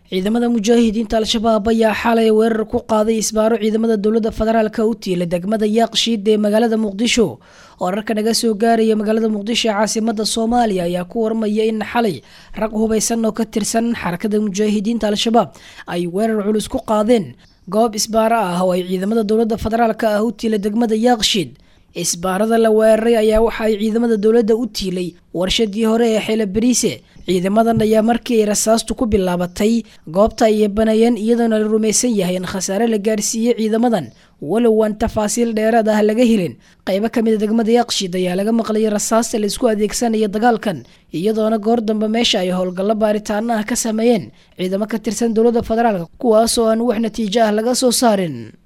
ciidamada mujaahidiinta al-shabaab ayaa xalay weerar ku qaaday isbaaro ciidamada dowladda federaalka u tiila degmada yaaqshiid ee magaalada muqdisho wararka naga soo gaaraya magaalada muqdisho ee caasimada soomaaliya ayaa ku warmaya in xalay rag hubaysan oo ka tirsan xarakada mujaahidiinta al-shabaab ay weerar culus ku qaadeen goob isbaaro ah oo ay ciidamada dowladda federaalka ah u tiila degmada yaaqshiid isbaarada la weeraray ayaa waxa ay ciidamada dowladda u tiilay warshadii hore ee xeela bariise ciidamadan ayaa markii ay rasaastu ku bilaabatay goobta ay banayeen iyadoona la rumaysan yahay in khasaare la gaarsiiyey ciidamadan walow aan tafaasiil dheeraad ah laga helin qaybo ka mid a degmada yaaqshiid ayaa laga maqlayay rasaasta la isku adeegsanaya dagaalkan iyadoona goor dambe meesha ay howlgallo baaritaano ah ka sameeyeen ciidamo ka tirsan dowladda federaalk kuwaas oo aan wax natiijo ah laga soo saarin